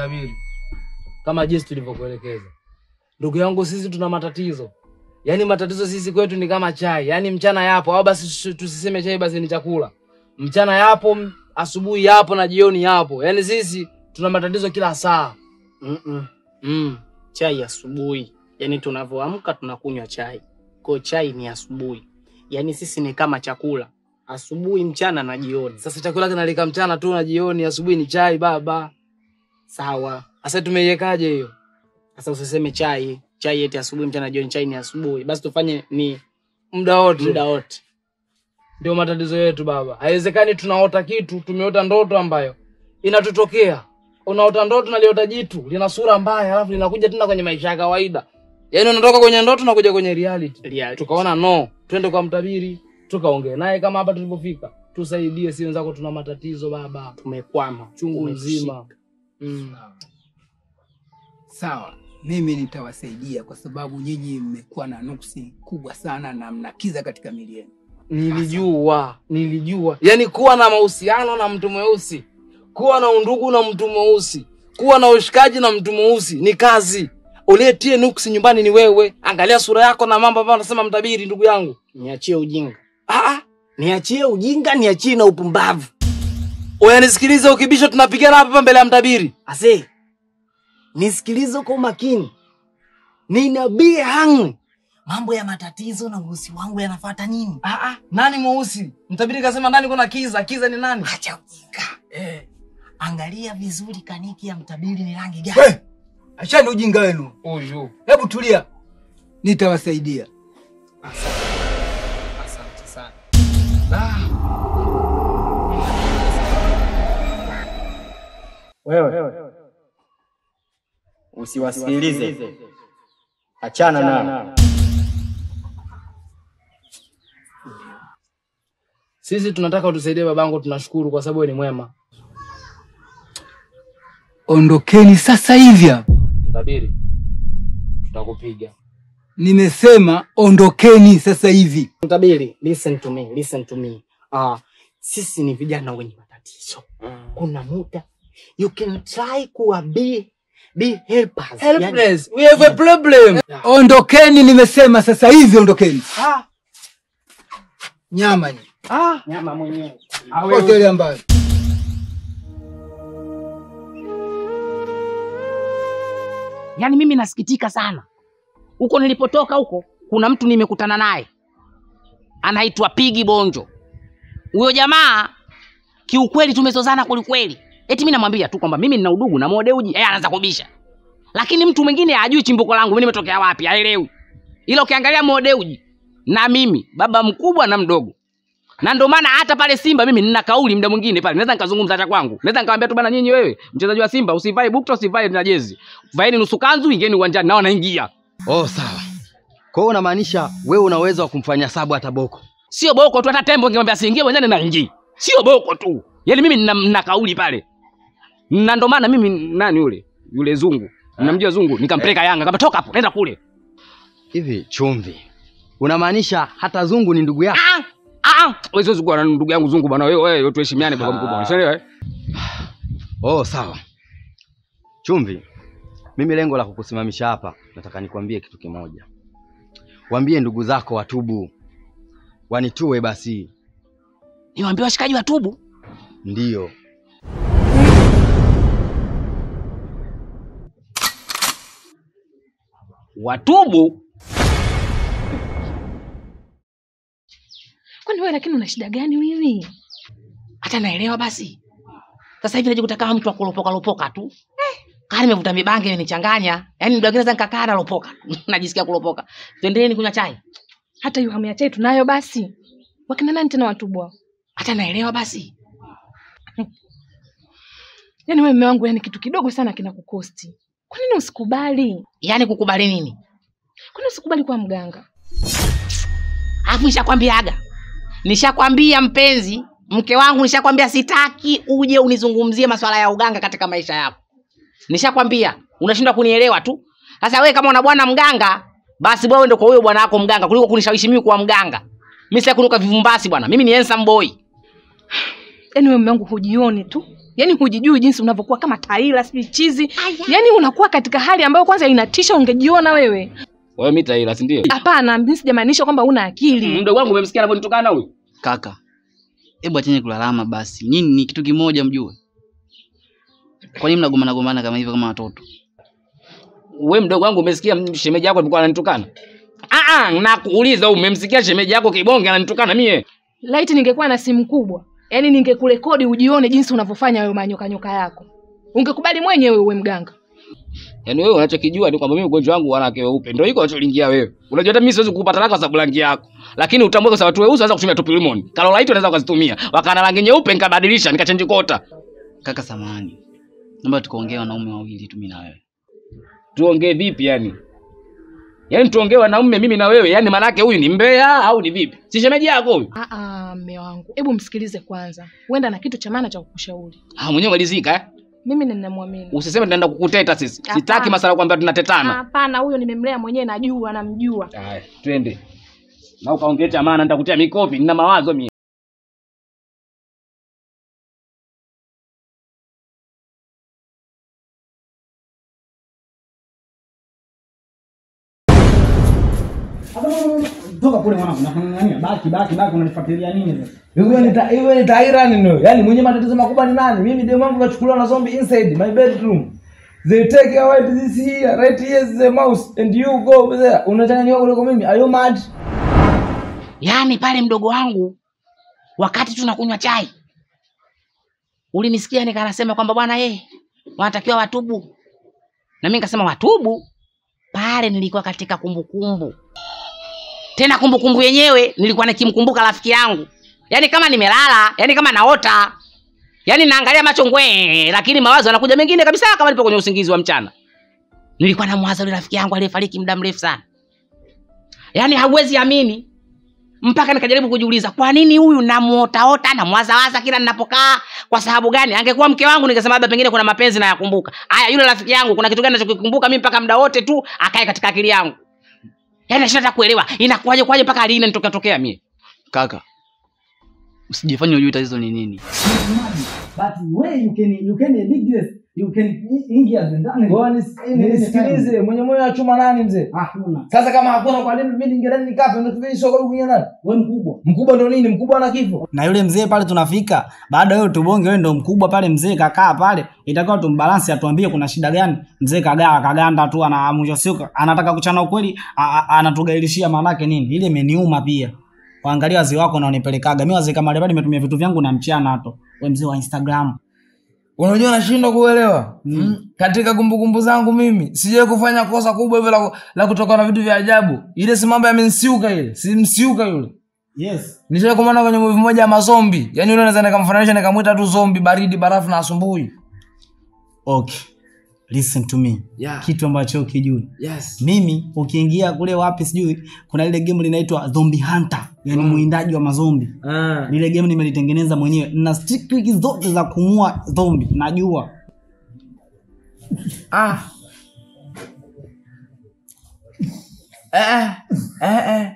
Mtabiri, kama jinsi tulivyokuelekeza, ndugu yangu, sisi tuna matatizo. Yaani matatizo sisi kwetu ni kama chai, yaani mchana yapo, au basi tusi- tusiseme chai, basi ni chakula. Mchana yapo, m- asubuhi yapo na jioni yapo. Yaani sisi tuna matatizo kila saa. Mm-mm. Mm. Chai asubuhi, yaani tunavyoamka tunakunywa chai, kwa chai ni asubuhi. Yaani sisi ni kama chakula, asubuhi, mchana na jioni. Sasa chakula kinalika mchana tu na jioni, asubuhi ni chai baba. Sawa. Sasa tumeiwekaje hiyo? Sasa usiseme chai chai eti asubuhi, mchana, jioni. Chai ni asubuhi, basi tufanye ni Muda wote. muda wote. Ndio matatizo yetu baba. Haiwezekani tunaota kitu, tumeota ndoto ambayo inatutokea. Unaota ndoto naliota jitu, lina sura mbaya, alafu linakuja tena kwenye maisha ya kawaida. Yaani unatoka kwenye ndoto na kuja kwenye reality. Reality. Tukaona no, twende kwa mtabiri, tukaongee naye kama hapa tulipofika. Tusaidie, si wenzako tuna matatizo baba. Tumekwama Chungu Umetushika. mzima. Mm. Sawa, mimi nitawasaidia kwa sababu nyinyi mmekuwa na nuksi kubwa sana na mnakiza katika mili yenu. Nilijua, nilijua. Yaani kuwa na mahusiano na mtu mweusi, kuwa na undugu na mtu mweusi, kuwa na ushikaji na mtu mweusi ni kazi. Uliyetie nuksi nyumbani ni wewe. Angalia sura yako na mambo ambayo anasema mtabiri, ndugu yangu. Niachie ujinga, Ah, ah. niachie ujinga, niachie na upumbavu. Oya, nisikilize, ukibisha tunapigana hapa mbele ya mtabiri. Ase, nisikilize kwa umakini, ninabii hangwi mambo ya matatizo na uhusi wangu yanafuata nini? Ah, ah. Nani mweusi? Mtabiri kasema ndani kuna kiza. Kiza ni nani? Acha ujinga eh. Angalia vizuri kaniki ya mtabiri ni rangi gani? We, achani ujinga wenu, Huyu. hebu tulia, nitawasaidia. Asante sana. Ah. Wewe usiwasikilize, achana nao. Sisi tunataka utusaidie babangu, tunashukuru kwa sababu wewe ni mwema. Ondokeni sasa hivi hapa. Mtabiri, tutakupiga. Nimesema ondokeni sasa hivi. Mtabiri, listen to me, listen to me. Ah, sisi ni vijana wenye matatizo. Kuna muda you can try kuwa be be helpers. Helpless. We have a problem. Ondokeni, nimesema sasa hivi ondokeni. Ah, Nyama ni ah. nyama mwenyewe. hoteli ambayo Yaani mimi nasikitika sana. Huko nilipotoka huko kuna mtu nimekutana naye anaitwa Pigi Bonjo. Huyo jamaa kiukweli tumezozana kwelikweli. Eti mimi namwambia tu kwamba mimi nina udugu na Modeuji, yeye anaanza kubisha. Lakini mtu mwingine hajui chimbuko langu mimi nimetokea wapi, haelewi. Ila ukiangalia Modeuji na mimi baba mkubwa na mdogo. Na ndio maana hata pale Simba mimi nina kauli muda mwingine pale. Naweza nikazungumza hata kwangu. Naweza nikamwambia tu bana nyinyi wewe mchezaji wa Simba usivae bukta usivae na jezi. Vaeni nusu kanzu ingieni uwanjani nao naingia. Oh, sawa. Kwa hiyo unamaanisha wewe una uwezo wa kumfanya sabu hata boko? Sio boko tu hata tembo ningemwambia siingie uwanjani na ingie. Sio boko tu. Yaani mimi nina, nina kauli pale. Na ndio maana mimi nani yule? Yule zungu. Namjua zungu nikampeleka Yanga kama toka hapo nenda kule. Hivi chumvi, unamaanisha hata zungu ni ndugu yako? Ah! Ah! Wewe sio zungu na ndugu yangu zungu bwana wewe wewe tuheshimiane baba mkubwa. Unaelewa? eh? Oh, sawa. Chumvi, mimi lengo la kukusimamisha hapa, nataka nikwambie kitu kimoja. Waambie ndugu zako watubu, wanitue basi. Niwaambie washikaji watubu. Ndiyo, Watubu Kwani wewe lakini una shida gani wewe? hata naelewa basi. Sasa hivi najikuta kama mtu akulopoka lopoka tu. Eh, kama nimevuta mibangi imenichanganya. Yaani muda mwingine naweza nikakaa nalopoka. Najisikia kulopoka. Twendeni kunywa chai. Hata hiyo hamu ya chai tunayo basi. Wakina nani tena watubwa? Hata naelewa basi. Yaani wewe mume wangu, yani kitu kidogo sana kinakukosti. Kwa nini usikubali? Yaani kukubali nini? Kwa nini usikubali kuwa mganga? Alafu nishakwambiaga. Nishakwambia mpenzi, mke wangu nishakwambia sitaki uje unizungumzie masuala ya uganga katika maisha yako. Nishakwambia, unashindwa kunielewa tu. Sasa wewe kama una bwana mganga, basi wewe ndio kwa huyo bwana wako mganga kuliko kunishawishi mimi kuwa mganga. Mimi sitaki kunuka vivumbasi bwana. Mimi ni handsome boy. Yaani wewe mume wangu hujioni tu. Yaani hujijui jinsi unavyokuwa kama taila sijui chizi. Yaani unakuwa katika hali ambayo kwanza inatisha ungejiona wewe. Wewe mimi taila, si ndio? Hapana, mimi sijamaanisha kwamba una akili. Mdogo wangu umemsikia anavyonitukana huyu? Kaka, hebu acheni kulalama basi. Nyinyi ni kitu kimoja mjue. Kwa nini mnagombana gombana kama hivyo kama watoto? Wewe mdogo wangu umesikia shemeji yako alikuwa ananitukana? Ah ah, nakuuliza wewe umemsikia shemeji yako kibonge ananitukana mie? Laiti ningekuwa na simu kubwa, yaani ningekurekodi ujione jinsi unavyofanya hayo manyoka nyoka yako. Ungekubali mwenyewe uwe mganga. Yaani wewe unachokijua ni kwamba mimi ugonjwa wangu wanawake weupe. Ndio hiko unacholingia wewe. Unajua hata mimi siwezi kukupa talaka kwa sababu rangi yako. Lakini utambue kwa sababu watu weusi wanaweza kutumia tupilimoni. Kalolaiti wanaweza kuzitumia. Wakana rangi nyeupe nikabadilisha nikachange kota. Kaka samahani. Naomba tukaongea wanaume wawili tu mimi na wewe. Tuongee vipi yani? Yaani tuongee wanaume mimi na wewe, yaani manake huyu ni mbea au ni vipi? Si shemeji yako huyu? Ah ah, mme wangu. Hebu msikilize kwanza. Huenda na kitu cha maana cha kukushauri. Ah, mwenyewe malizika eh? Mimi ninamwamini. Usiseme tunaenda kukuteta sisi. Hapana. Sitaki masala kwamba tunatetana. Hapana, huyo nimemlea mwenyewe najua, namjua. Haya, twende. Na ukaongea cha maana nitakutia mikofi, nina mawazo mimi. Toka kule mwanangu, nakung'ang'ania. Baki baki baki unanifuatilia nini sasa? Iwe ni ta- iwe ni taira nini? Yaani mwenye matatizo makubwa ni nani? Mimi demu wangu kachukuliwa na zombie inside my bedroom. They take away this here, right here is the mouse and you go over there. Unachanganywa kuliko mimi. Are you mad? Yaani pale mdogo wangu wakati tunakunywa chai ulinisikia nikanasema kwamba bwana eh wanatakiwa watubu. Na mimi nikasema watubu? Pale nilikuwa katika kumbukumbu. Tena kumbukumbu yenyewe nilikuwa nikimkumbuka rafiki yangu. Yaani kama nimelala, yaani kama naota. Yaani naangalia macho ngwe, lakini mawazo yanakuja mengine kabisa kama nipo kwenye usingizi wa mchana. Nilikuwa namwaza yule rafiki yangu aliyefariki muda mrefu sana. Yaani hauwezi amini mpaka nikajaribu kujiuliza kwa nini huyu namuotaota namwazawaza kila ninapokaa kwa sababu gani angekuwa mke wangu ningesema labda pengine kuna mapenzi nayakumbuka haya yule rafiki yangu kuna kitu gani nachokikumbuka mimi mpaka muda wote tu akae katika akili yangu yaani nashinda hata kuelewa inakuwaje kwaje mpaka lini nitokea tokea mie Kaka, usijifanye hujui tatizo ni nini. But where you can you can dig this, you can ingia ndani. Ngoja nis- nisikilize, mwenye moyo wa chuma nani mzee? Hakuna. Sasa kama hakuna kwa nini mimi ningerani nikafe ndio tufanye soko kunya nani? Wewe mkubwa. Mkubwa ndo nini? Mkubwa ana kifo. Na yule mzee pale tunafika, baada ya wewe tubonge, wewe ndo mkubwa pale, mzee kakaa pale, itakuwa tumbalansi, atuambie kuna shida gani. Mzee kagaa kaganda tu, ana mwisho siku anataka kuchana ukweli, a- a- anatugailishia maanake nini? Ile imeniuma pia. Waangalia wazee wako na unipelekaga. Mimi wazee kama wale pale nimetumia vitu vyangu na mchana hato. Wewe mzee wa Instagram. Unajua nashindwa kuelewa. Mm. Katika kumbukumbu zangu mimi sijawahi kufanya kosa kubwa hivyo la, la kutoka na vitu vya ajabu. Ile si mambo yamensiuka ile. Si msiuka yule. Yes. Nishawahi kumwona kwenye movie moja ya mazombi. Yaani yule naweza nikamfananisha nikamwita tu zombi baridi barafu na asumbui. Okay. Listen to me. Yeah. Kitu ambacho ukijui. Yes. Mimi ukiingia kule wapi sijui kuna lile game linaitwa Zombie Hunter, yani mwindaji wa mazombi. Ah. Lile game nimelitengeneza mwenyewe. Na triki zote za kumua zombi najua. Ah. Eh, eh, eh.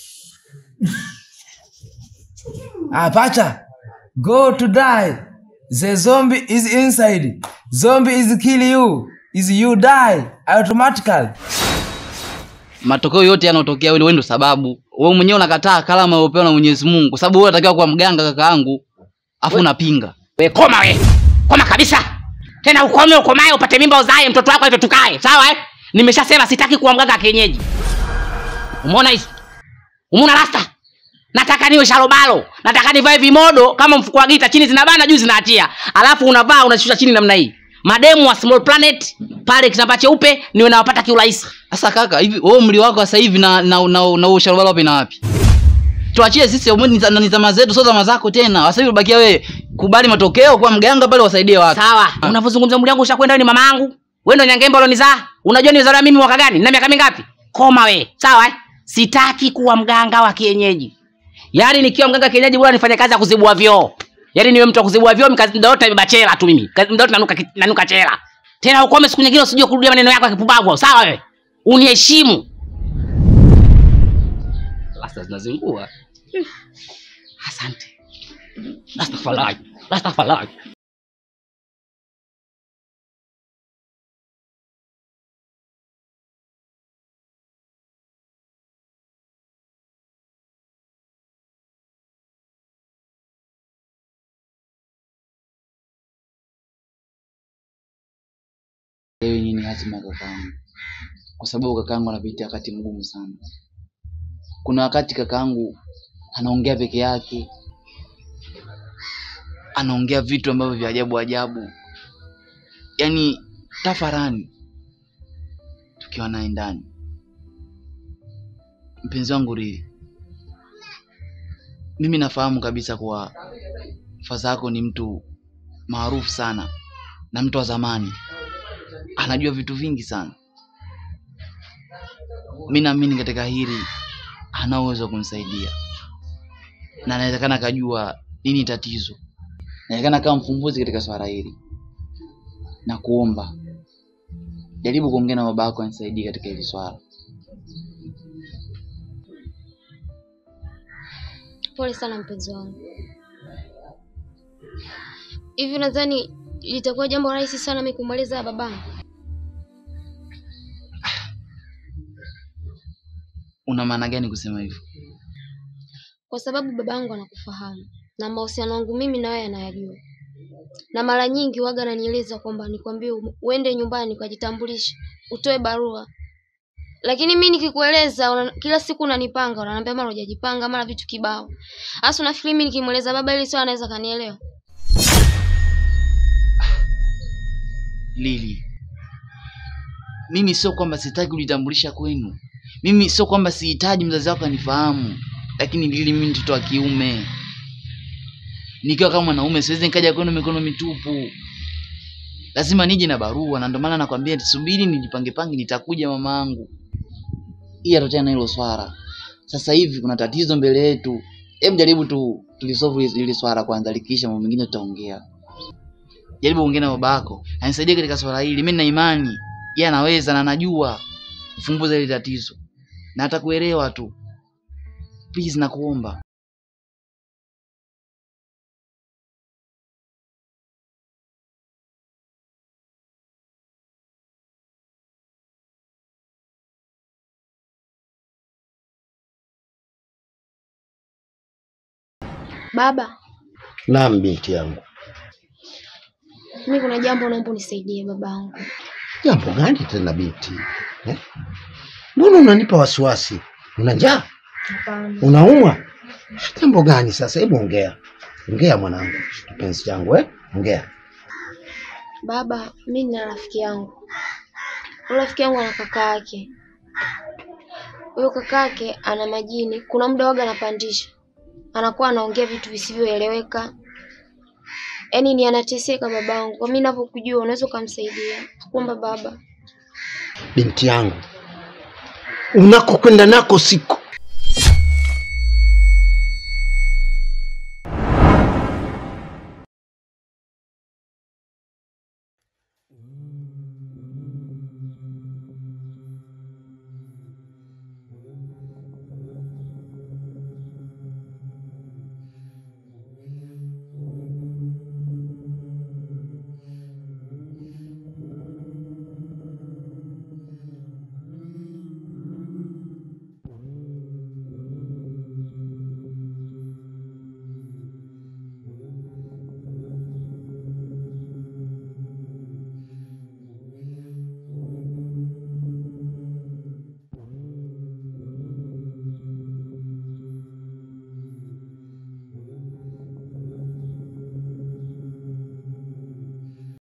Ah, pacha. Go to die. The zombie is inside. Zombie is kill you. Is you die automatically. Matokeo yote yanayotokea wewe wewe ndo sababu. Wewe mwenyewe unakataa kalama uliyopewa na Mwenyezi Mungu kwa sababu wewe unatakiwa kuwa mganga kaka yangu. Afu unapinga. we koma we koma kabisa tena ukome ukomae upate mimba uzae mtoto wako aitwe tukae sawa eh? nimeshasema sitaki kuwa mganga wa kienyeji umeona hizi umeona rasta nataka niwe sharobalo nataka nivae vimodo kama mfuko wa gita chini zinabana juu zinaachia alafu unavaa unashusha chini namna hii mademu wa small planet pale kitambaa cheupe niwe nawapata kiurahisi Sasa kaka, hivi wewe umri wako sasa hivi na na na, na usharobalo wapi na wapi? Tuachie sisi umri ni za- ni zama zetu, sio zama zako tena. Sasa hivi bakia wewe kubali matokeo kwa mganga pale wasaidie watu. sawa unavyozungumza mwili wangu ushakwenda wewe ni mama yangu wewe ndo nyangemba ulonizaa unajua nimezaliwa mimi mwaka gani na miaka mingapi koma we sawa eh? sitaki kuwa mganga wa kienyeji yaani nikiwa mganga wa kienyeji bora nifanye kazi ya kuzibua vyoo yaani niwe mtu wa kuzibua vyoo mkazi muda wote nimebeba chela tu mimi Kazi muda wote nanuka, ki- nanuka chela tena ukome siku nyingine usijue kurudia maneno yako ya kipumbavu sawa wewe uniheshimu lasta zinazingua asante lasta falai lasta falai Elewi nini hatima ya kakaangu, kwa sababu kakaangu anapitia wakati mgumu sana. Kuna wakati kakaangu anaongea peke yake, anaongea vitu ambavyo vya ajabu ajabu, yaani tafarani tukiwa naye ndani. Mpenzi wangu Riri, mimi nafahamu kabisa kuwa faza yako ni mtu maarufu sana na mtu wa zamani, anajua vitu vingi sana. Mi naamini katika hili ana uwezo wa kunisaidia, na anawezekana akajua nini tatizo, inawezekana kama mfumbuzi katika swala hili. Na kuomba jaribu kuongea na baba yako anisaidie katika hili swala. Pole sana mpenzi wangu. Hivi nadhani litakuwa jambo rahisi sana mimi kumweleza babangu? Una maana gani kusema hivyo? Kwa sababu babangu anakufahamu na mahusiano yangu mimi na wewe anayajua, na mara nyingi waga ananieleza kwamba nikwambie u- uende nyumbani ukajitambulishe, utoe barua, lakini mi nikikueleza una, kila siku unanipanga, unaniambia mara hujajipanga, mara vitu kibao. Hasa unafikiri mimi nikimweleza baba ili sio anaweza kanielewa? Lili, mimi sio kwamba sitaki kujitambulisha kwenu, mimi sio kwamba sihitaji mzazi wako anifahamu, lakini Lili, mimi ni mtoto wa kiume. Nikiwa kama mwanaume siwezi nikaja kwenu mikono mitupu, lazima nije na barua, na ndio maana nakwambia subiri nijipange pange, nitakuja mamaangu. Hii atachana na hilo swala. Sasa hivi kuna tatizo mbele yetu, hebu jaribu tu tulisolve hili swala kwanza, likiisha mambo mengine tutaongea. Jaribu kuongea na baba yako anisaidie katika swala hili. Mimi nina imani yeye anaweza na anajua kufumbuza hili tatizo na atakuelewa tu. Please nakuomba. Baba, Naam, binti yangu. mimi kuna jambo naomba unisaidie babangu. Jambo gani tena binti? Eh? Mbona unanipa wasiwasi? Una njaa? Hapana. Unaumwa? Jambo gani sasa? Hebu ongea, ongea mwanangu, kipenzi changu eh? Ongea. Baba, mimi nina rafiki yangu. Huyo rafiki yangu ana kaka yake. Huyo kaka yake ana majini. Kuna muda waga anapandisha, anakuwa anaongea vitu visivyoeleweka. Yaani ni anateseka babangu. Kwa mimi ninavyokujua, unaweza ukamsaidia. Kuomba baba. Binti yangu, unakokwenda nako siko